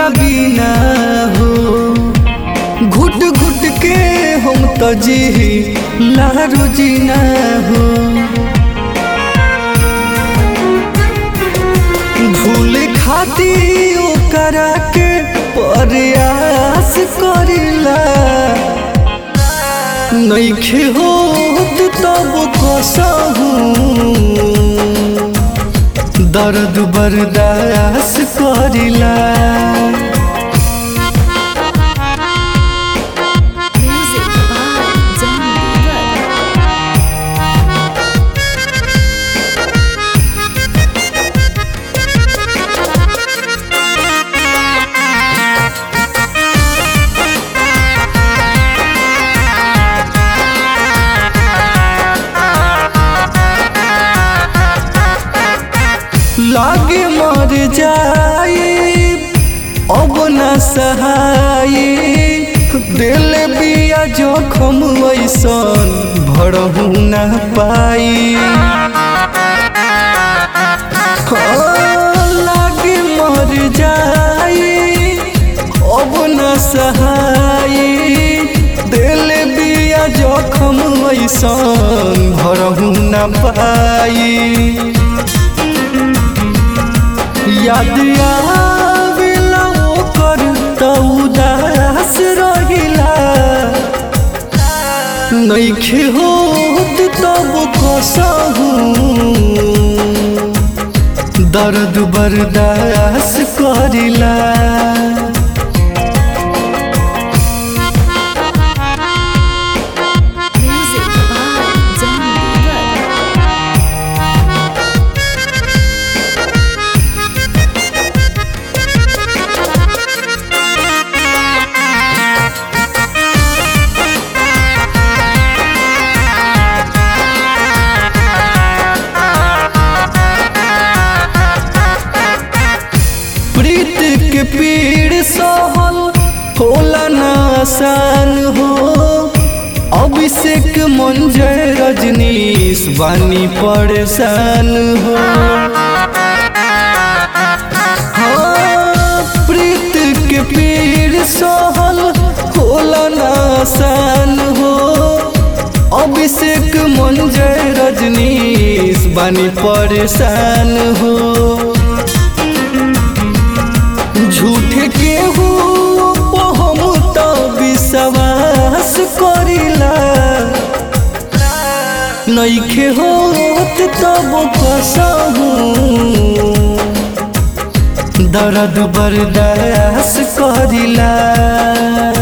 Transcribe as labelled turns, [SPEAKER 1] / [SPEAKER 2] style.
[SPEAKER 1] तोहरा बिना हो घुट घुट के हम तो जी लारू जीना हो भूल खाती ओकरा के प्रयास करिला नइखे होत तब कसहू दर्द बर्दाश्त करिला
[SPEAKER 2] Music by Johnny Depp.
[SPEAKER 1] लागे मर जाए अब न सहाय दिल बिया जोखम ऐसन भरहू न पाई हाँ, लागे मर जाए अब न सहाय दिल बिया जोखम ऐसन भरहू न पाई याद आवेला ओकर त उदास रहिला नइखे होत तब कसहू दर्द बर्दाश्त करिला
[SPEAKER 2] Music by Johnny Depp.
[SPEAKER 1] प्रीत के पीड़ सहल होला न आसान हो अभिषेक मंजर रजनीश बानी परेशान हो हाँ, प्रीत के पीड़ सहल होला न आसान हो अभिषेक मंजर रजनीश बानी परेशान हो झूठ के हो हम तो विश्वास करिला नइखे होत तब कसहू दर्द बर्दाश्त करिला